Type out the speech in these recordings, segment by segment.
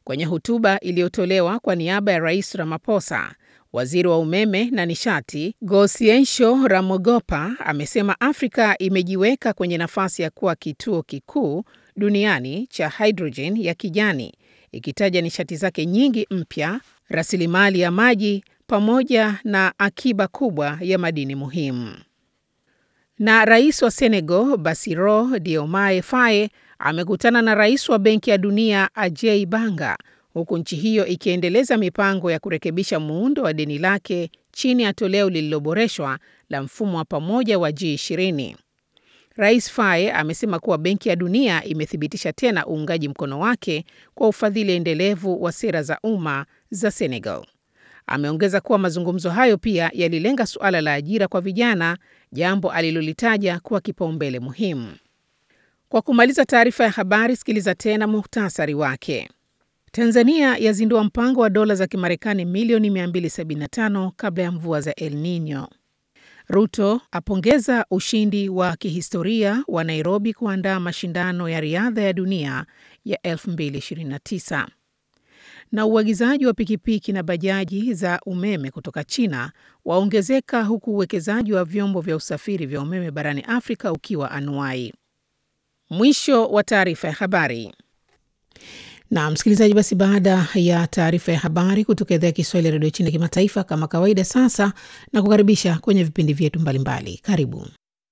Kwenye hotuba iliyotolewa kwa niaba ya Rais Ramaphosa, waziri wa umeme na nishati Gosiensho Ramogopa amesema Afrika imejiweka kwenye nafasi ya kuwa kituo kikuu duniani cha hidrojeni ya kijani, ikitaja nishati zake nyingi mpya, rasilimali ya maji pamoja na akiba kubwa ya madini muhimu. Na rais wa Senegal Bassirou Diomaye Faye amekutana na rais wa Benki ya Dunia Ajay Banga huku nchi hiyo ikiendeleza mipango ya kurekebisha muundo wa deni lake chini ya toleo lililoboreshwa la mfumo wa pamoja wa G20. Rais Faye amesema kuwa Benki ya Dunia imethibitisha tena uungaji mkono wake kwa ufadhili endelevu wa sera za umma za Senegal. Ameongeza kuwa mazungumzo hayo pia yalilenga suala la ajira kwa vijana, jambo alilolitaja kuwa kipaumbele muhimu. Kwa kumaliza taarifa ya habari, sikiliza tena muhtasari wake. Tanzania yazindua mpango wa dola za Kimarekani milioni 275 kabla ya mvua za El Nino. Ruto apongeza ushindi wa kihistoria wa Nairobi kuandaa mashindano ya riadha ya dunia ya 2029. Na uagizaji wa pikipiki na bajaji za umeme kutoka China waongezeka huku uwekezaji wa vyombo vya usafiri vya umeme barani Afrika ukiwa anuai. Mwisho wa taarifa ya habari. Na msikilizaji, basi baada ya taarifa ya habari kutoka idhaa ya Kiswahili ya redio China kimataifa, kama kawaida, sasa na kukaribisha kwenye vipindi vyetu mbalimbali. Karibu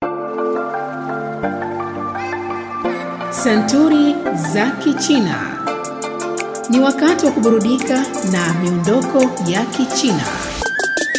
Santuri za Kichina. Ni wakati wa kuburudika na miondoko ya Kichina.